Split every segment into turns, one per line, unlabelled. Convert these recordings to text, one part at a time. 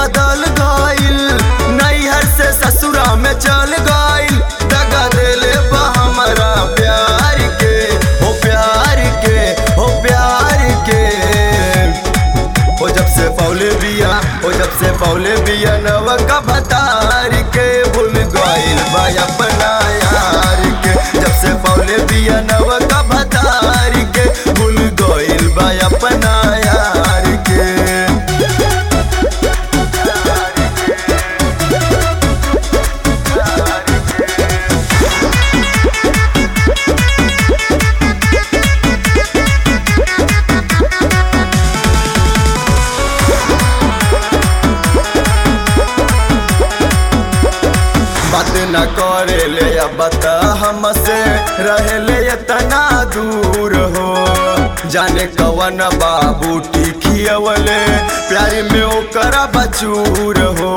बदल गइल नैहर से ससुरा में चल गइल दगा देले बा हमरा प्यार के हो प्यार के हो प्यार के ओ जब से पौले बिया ओ जब से पौले बिया नव का भतार के भूल गइल बा अपना यार के जब से पौले बिया नव का भतार के भूल गइल बा अपना यार के बात न करे ले अब बता हमसे रहे ले इतना दूर हो जाने कवन बाबू टिकियवले प्यारी में ओकर बचूर हो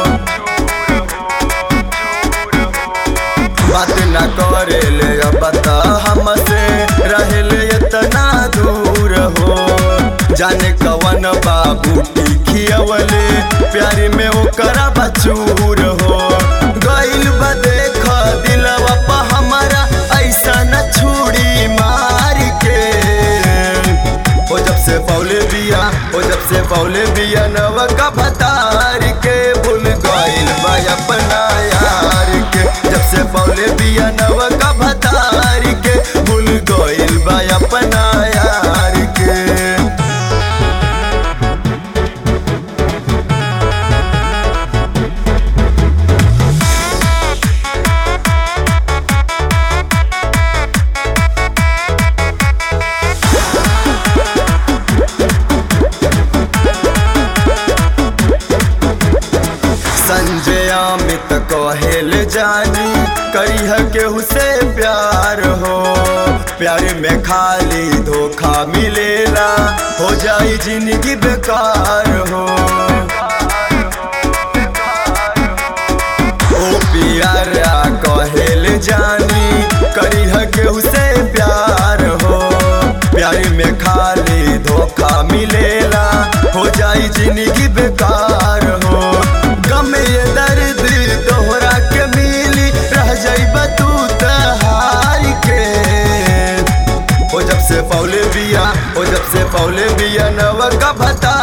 बात न करे ले अब बता हमसे रहे ले इतना दूर हो जाने कवन बाबू टिकियवले प्यारी में ओकर बचूर हो गइल बा देख दिलवा पा हमारा ऐसा न छुड़ी मार के ओ जब से पौले बिया ओ जब से पौले बिया नव का भतार के भूल गइल बा अपना यार के जब से पौले बिया नव का भतार के भूल गइल बा अपना यार के संजय अमित कहेल जानी करिह केहू से प्यार हो प्यार में खाली धोखा मिलेला हो जाई जिंदगी बेकार हो ओ प्यारा कहेल जानी करिह केहू से प्यार हो प्यार में खाली धोखा मिलेला हो जाई जिंदगी बेकार हो गम ये दर्द तोहरा के मिली रह जाइबा तू तहार के ओ जब से पौले बिया ओ जब से पौले बिया नव का भता